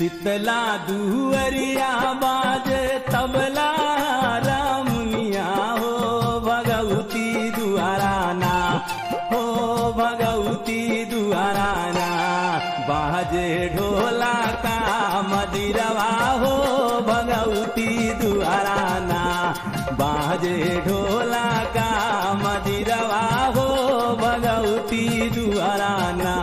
शीतला दुअरिया बाजे तबला रामुनिया हो भगवती दुआराना हो भगवती दुआराना बाजे ढोला का मदिरवा हो भगवती दुआराना बाजे ढोला का मदिरवा हो भगवती दुआराना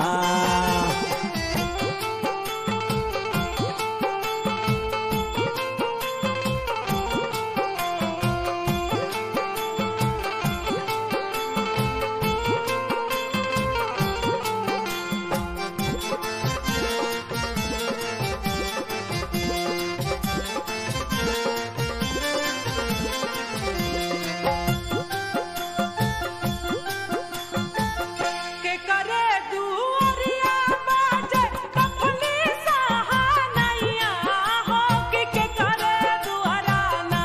के करे दुअरिया बाजे कफली सहानैया हो कि के करे दुअराना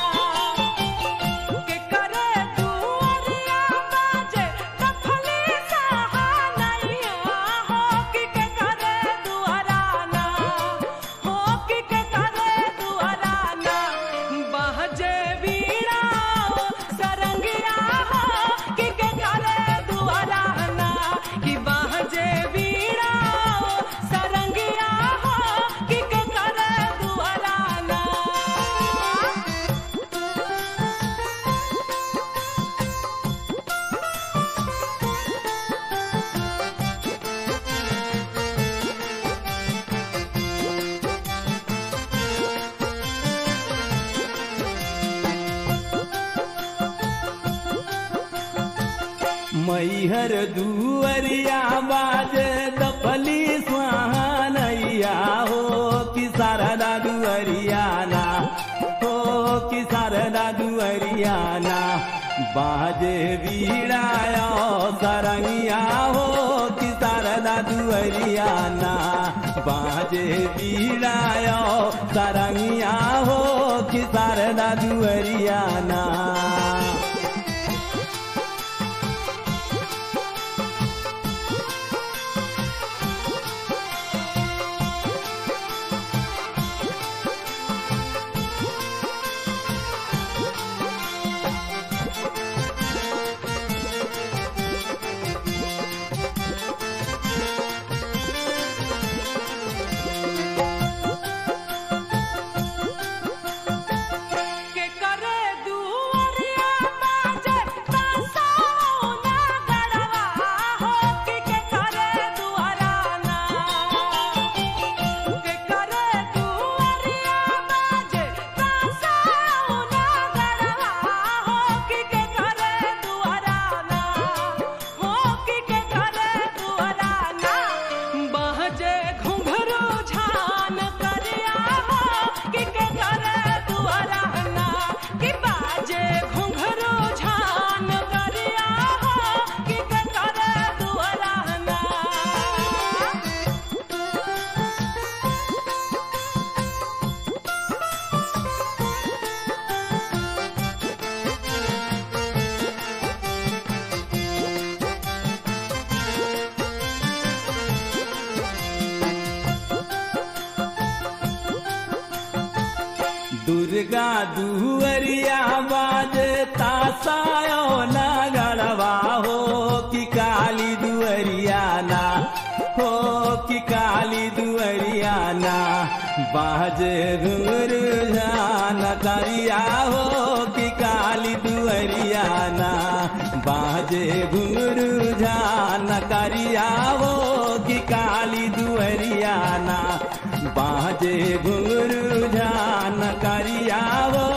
के करे दुअरिया बाजे कफली सहानैया हो कि के करे दुअराना हो कि के करे दुअराना बहजे वीणा सरंगिया हो कि के करे दुअराना कि बहजे वीणा सरंगिया हो कि के करे दुअराना मैहर दुअरिया बाजे दफली सुहानैया हो कि शारदा दुअरियाना हो कि शारदा दुअरियाना बाजे बीड़ाया सरंगिया हो कि शारदा दुअरियाना बाजे बीड़ाया सरंगिया हो कि शारदा दुअरियाना के करे दुअरिया बाजे तासौना गड़वा हो कि के करे दुअराना के करे दुअरिया बाजे तासौना गड़वा हो कि के करे दुअराना हो कि के करे दुअराना बहजे घुंघरू झान करिया हो कि के करे दुअराना कि बाजे घुंघरू झान करिया हो कि के करे दुअराना दुर्गा दुअरिया बाजे तासायो ना गड़वा हो कि काली दुअरियाना हो कि काली दुअरियाना बाजे घुंगरू जान करिया हो कि काली दुअरियाना बाजे घुंगरू जान करिया हो कि काली दुअरियाना बाजे घुंगरू जान करिया हो